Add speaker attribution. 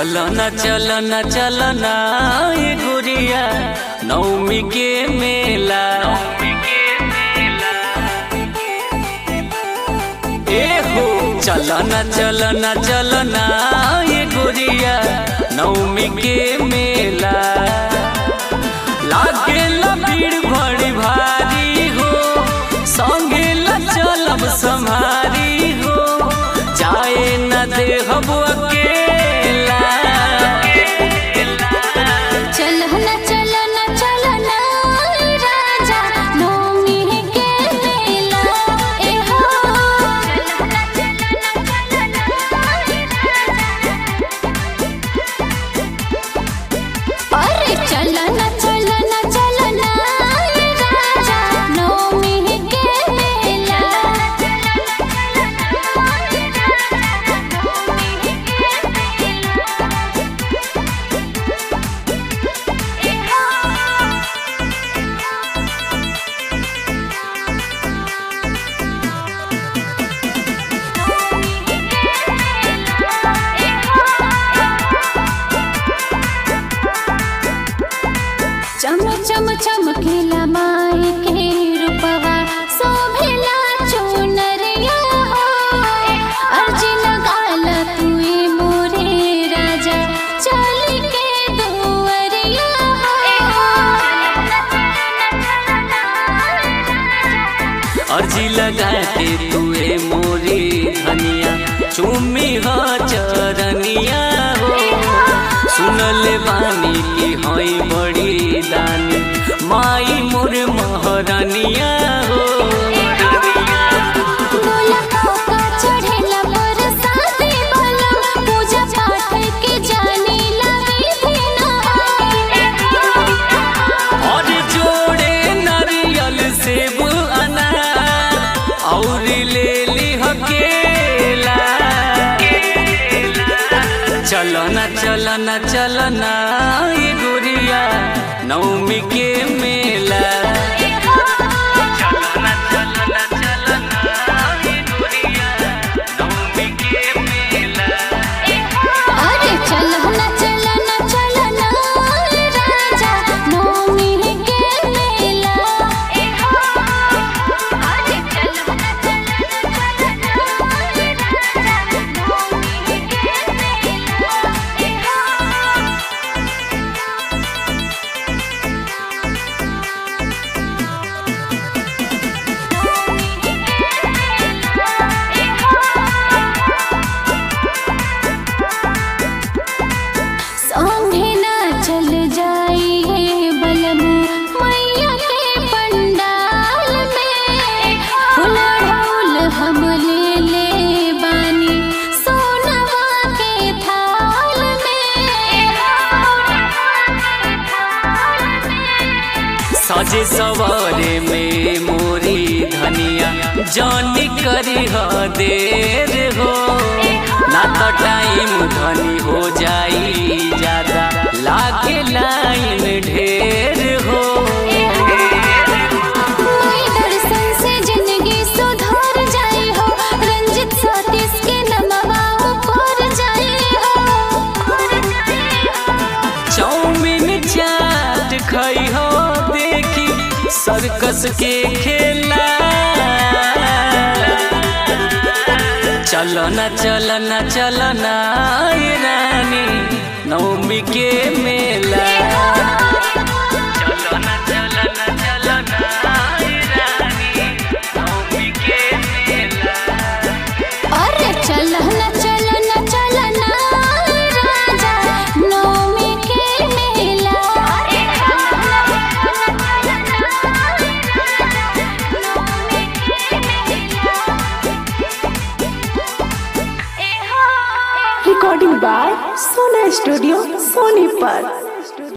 Speaker 1: चलो न चलो न चलो न ये गुड़िया नवमी के मेला ए हो चलो न चलो न चलो न ये गुड़िया नवमी के मेला लागे भीड़ बड़ी भारी हो संगे ला चलब संभारी हो जाए न दे हम अकेला
Speaker 2: चलना चलना चलना राजा नवमी के मेला ए हो चलना चलना चलना अरे चलना चलना चलना राजा नवमी के मेला चम चम चमकेला माई के रूपवा शोभेला चुनरिया हो अर्जी लगाला तुए मोरे राजा चल के दुअरिया
Speaker 1: अर्जी लगा के तुए मोरी धनिया चुमी हो चरनिया हो सुनल बानी की हई बड़ी दानी माई मोर महरनिया हो
Speaker 2: बोला का चढ़ेला बरसाती बलम पूजा पाठ के जाने लगी बिना
Speaker 1: और जोड़े नारियल सेब अनार और ले ली हकेला चलो ना चलो ना चलो ना ये गुड़िया नवमी के मेला चलो ना चलो ना चलो ना ये गुड़िया नवमी के मेला
Speaker 2: अरे चलना चलना चलना राजा नवमी के मेला अरे चलना चलना चलना राजा नवमी के संगे ना चल जाइए बलमु मैया के पंडाल में फूल ढोल हम ले ले बानी सोनवा के थाल में
Speaker 1: सजे सवारे में मोरी धनिया जानी करी हो देर हो ना तो टाइम धनी हो जाई ज्यादा लागे लाइन ढेर हो
Speaker 2: कोई दर्शन से जिंदगी सुधर जाए हो रंजित सतीश के नमवा ऊपर जाए हो
Speaker 1: चाउमीन चाट खाई हो देखी सर्कस के खेला चलो ना चलो ना चलो ना ये रानी नवमी के मेला चलो ना चलो ना चलो ना ये रानी नवमी के मेला
Speaker 2: अरे चलना चलना चलना राजा नवमी के मेला
Speaker 3: recording by Sona Studio, Sonipat.